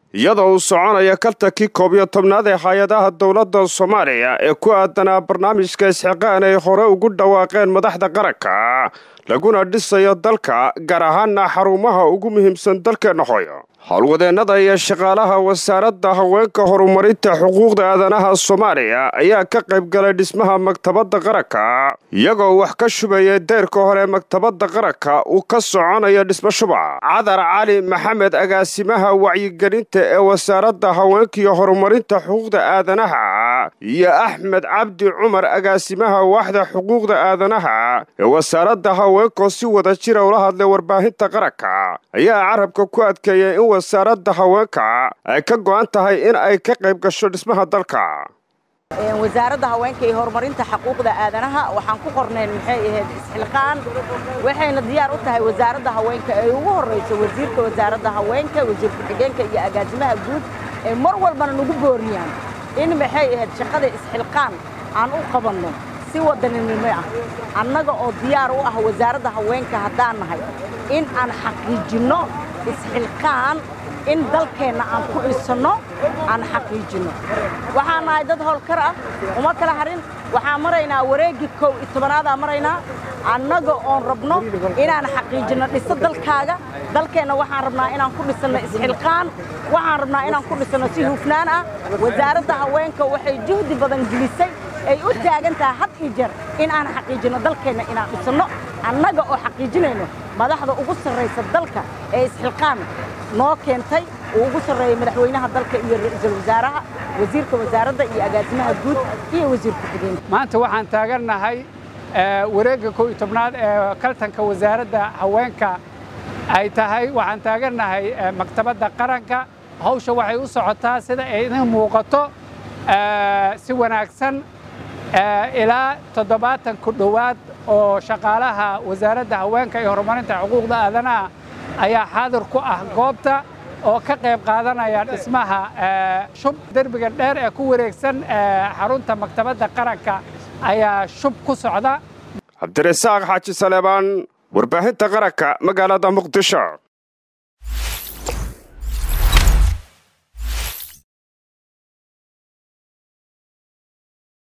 iyadoo uu soconaya kaltankii koob iyo tobnaad ee hay-adaha dowladda soomaaliya ee ku aadanaa barnaamijka isxiqaan ay hore ugu dhawaaqeen madaxda qaranka laguna dhisayo dalka gaar ahaana xarumaha ugu muhiimsan dalkeenna hooyo howlwadeennada iyo shaqaalaha wasaaradda haweenka horumarinta xuquuqda aadanaha soomaaliya ayaa ka qayb galay dhismaha maktabadda qaranka iyagoo wax ka shubaya deyrka hore maktabadda qaranka uu ka soconayo dhismo shuba cadar cali maxamed agaasimaha wacyigelinta ee wasaaradda haweenka iyo horumarinta xuquuqda aadanaha iyo axmed cabdi cumar agaasimaha waaxda xuquuqda aadanaha ee wasaaradda haweenkoo si wada jira ula hadlay warbaahinta qaranka ayaa carabka ku adkeeyay in wasaaradda haweenka ay ka go'an tahay in ay ka qayb gasho dhismaha dalka wasaaradda haweenka iyo horumarinta xuquuqda aadanaha waxaan ku qornayn maxay ahayd isxilqaan waxayna diyaar u tahay wasaaradda haweenka ay ugu horrayso wasiirka wasaaradda haweenka wasiir ku-xigeenka iyo agaasimaha guud ee mar walbana nagu booriyaan in maxay ahayd shaqada isxilqaan aan u qabanno si wadaninimo ah annaga oo diyaar u ah wasaaradda haweenka haddaan nahay in aan xaqiijinno isxilqaan in dalkeenna aan ku dhisanno aan xaqiijinno waxaan nahay dad howlkar ah uma kala harin waxaan maraynaa wareeggii kow iyo tobanaadaan maraynaa annaga oon rabno inaan xaqiijinno dhiso dalkaaga dalkeenna waxaan rabnaa inaan ku dhisanno isxilqaan waxaan rabnaa inaan ku dhisanno si hufnaan ah wasaaradda haweenka waxay juhdi badan gelisay ay u taagan tahay had iyo jeer in aan xaqiijinno dalkeenna inaan dhisanno annaga oo xaqiijinayno madaxda ugu sarraysa dalka ee isxilqaan noo keentay uu ugu sarreeyey madaxweynaha dalka iyo ra-iisul wasaaraha wasiirka wasaaradda iyo agaasimaha guud iyo wasiir ku-xigeenka maanta waxaan taagannahay wareegga kow iyo tobnaad ee kaltanka wasaaradda haweenka ay tahay waxaan taagannahay maktabadda qaranka hawsha waxay u socotaa sida ay idin muuqato si wanaagsan ilaa toddobaatan ku dhowaad oo shaqaalaha wasaaradda haweenka iyo horumarinta xuquuqda aadanaha ayaa xaadir ku ah goobta oo ka qayb qaadanaya dhismaha shub derbiga dheer ee ku wareegsan xarunta maktabadda qaranka ayaa shub ku socda cabdirasaaq xaaji saleebaan warbaahinta qaranka magaalada muqdisho